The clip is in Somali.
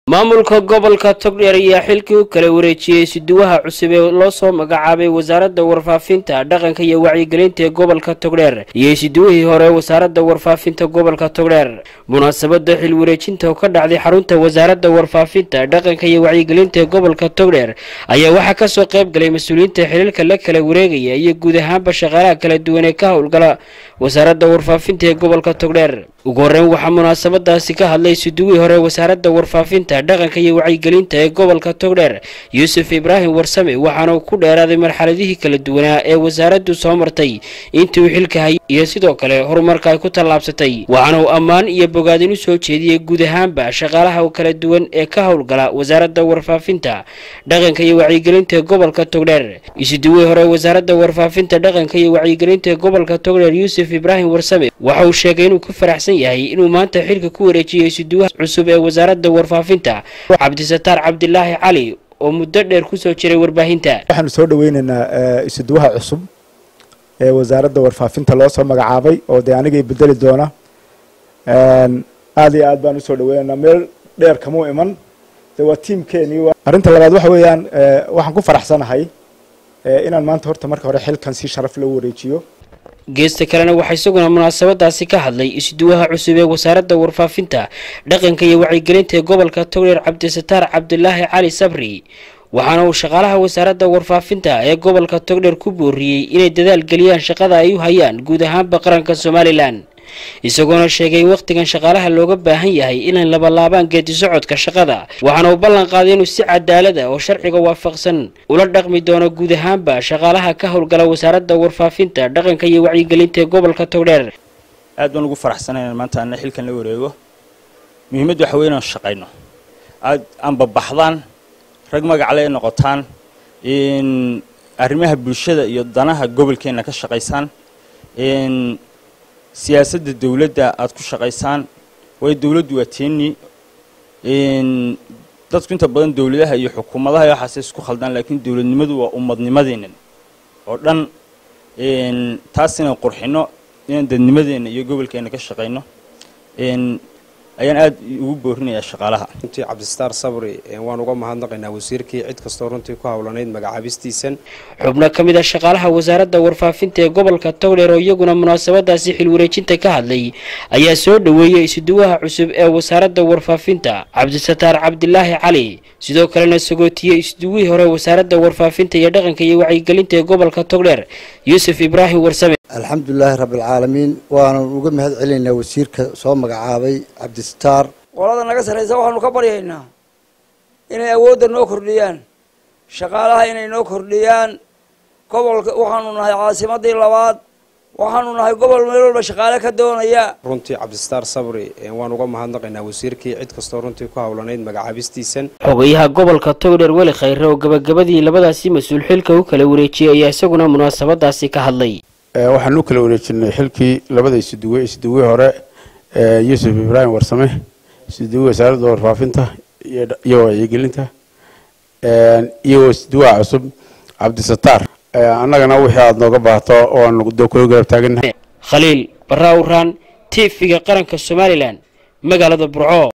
maamulka gobolka togdheer ayaa xilkii u kala wareejiyey siduwaha cusub ee loo soo magacaabay wasaaradda warfaafinta dhaqanka iyo wacyigelinta ee gobolka togdheer iyo siduwihii hore wasaaradda warfaafinta gobolka togdheer munaasabada xil wareejinta oo ka dhacday xarunta wasaaradda warfaafinta dhaqanka iyo wacyigelinta ee gobolka togdheer ayaa waxaa kasoo qayb galay mas-uuliyiinta xiliilka la kala wareegaya iyo guud ahaanba shaqaalaha kala duwan ee ka howlgala wasaaradda warfaafinta ee gobolka togdheer ugu horreyn waxaa munaasabadaasi ka hadlay siduwihii hore wasaaradda warfaafinta dhaqanka iyo wacyigelinta ee gobolka togdheer yuusuf ibraahim warsame waxaana uu ku dheeraaday marxaladihii kala duwanaa ee wasaaraddu soo martay intii uu xilka hayay iyo sidoo kale horumarka ay ku tallaabsatay waxaana uu ammaan iyo bogaadin u soo jeediyey guud ahaanba shaqaalaha kala duwan ee ka howlgala wasaaradda warfaafinta dhaqanka iyo wacyigelinta ee gobolka togdheer isiduwihii hore wasaaradda warfaafinta dhaqanka iyo wacyigelinta ee gobolka togdheer yuusuf ibraahim warsame waxa uu sheegay inuu ku faraxsan yahay inuu maanta xilka ku wareejiyey isiduwaha cusub ee wasaaradda warfaafinta cabdisataar cabdilaahi cali oo muddo dheer kusoo jiray warbaahinta waxaanu soo dhaweynaynaa isuduwaha cusub ee wasaaradda warfaafinta loo soo magacaabay oo dee anigay bedeli doona aada iyo aad baan usoo dhaweynaynaa meel dheer kamuu iman de waa tiamkeenii arrinta labaad waxa weeyaan waxaan ku faraxsanahay inaan maanta horta marka hore xilkan si sharaf loo wareejiyo geesta kalena waxaa isaguna munaasabadaasi ka hadlay isduwaha cusub ee wasaaradda warfaafinta dhaqanka iyo wacyigelinta ee gobolka togdheer cabdisataar cabdilaahi cali sabri waxaana uu shaqaalaha wasaaradda warfaafinta ee gobolka togdheer ku booriyey inay dadaal geliyaan shaqada ay u hayaan guud ahaanba qaranka somalilan isagoona sheegay in wakhtigan shaqaalaha looga baahan yahay inay labalaabaan geedi socodka shaqada waxaana uu ballan qaaday inuu si cadaalada oo sharciga waafaqsan ula dhaqmi doono guud ahaanba shaqaalaha ka howlgala wasaaradda warfaafinta dhaqanka iyo wacyigelinta ee gobolka togdheer aad baan ugu faraxsanay inaan maanta ana xilkan la wareego muhiimaddu waxa wey inaan shaqayno aad aanbabaxdaan rag magacle ay noqotaan in arrimaha bulshada iyo danaha gobolkeenna ka shaqaysaan siyaasadda dawladda aada ku shaqaysaan waayo dawladdu waa teeni dadku inta badan dawladaha iyo xukuumadaha iyo waxaase isku khaldaan laakiin dawladnimadu waa ummadnimadeennan oo dhan taas inaan qurxino inaan dadnimadeenna iyo gobolkeenna ka shaqayno ayaan aada ugu boorinayaa shaqaalaha runtii cabdistaar sabri waan uga mahadnaqaynaa wasiirkii cid kastoo runtii ku howlanayd magacaabistiisan xubno ka mid a shaqaalaha wasaaradda warfaafinta ee gobolka togdheer oo iyaguna munaasabadaasi xilwareejinta ka hadlay ayaa soo dhoweeyey isuduwaha cusub ee wasaaradda warfaafinta cabdisataar cabdilaahi cali sidoo kalena sagootiyey isduwihii hore wasaaradda warfaafinta iyo dhaqanka iyo wacyigelinta ee gobolka togdheer yuusuf ibraahim warsame alxamdulilaahi rabbialcaalamiin waanan uga mahad celinaynaa wasiirka soo magacaabay cabdisataar qolada naga sarraysa waxaanu ka baryaynaa inay awoodda noo kordhiyaan shaqaalaha inay noo kordhiyaan gobolka waxaanu nahay caasimadii labaad waxaanu nahay gobol meel walba shaqaale ka doonaya runtii cabdistaar sabri waan uga mahadnaqaynaa wasiirkii cid kastoo runtii ku howlanayd magacaabistiisan xogayaha gobolka togdheer weli khayre oo gabagabadii labadaasi mas-uul xilka u kala wareejiyey ayaa isaguna munaasabadaasi ka hadlay waxaan u kala wareejinay xilkii labada isuduwe isuduwe hore yuusuf ibraahim warsame isuduwe wasaaradda warfaafinta iyo wacyigelinta iyo isuduwaha cusub cabdisataar annagana wixii aada nooga baahato oaanu kula garab taagannahay khaliil barra awraan t v-ga qaranka somalilan magaalada burco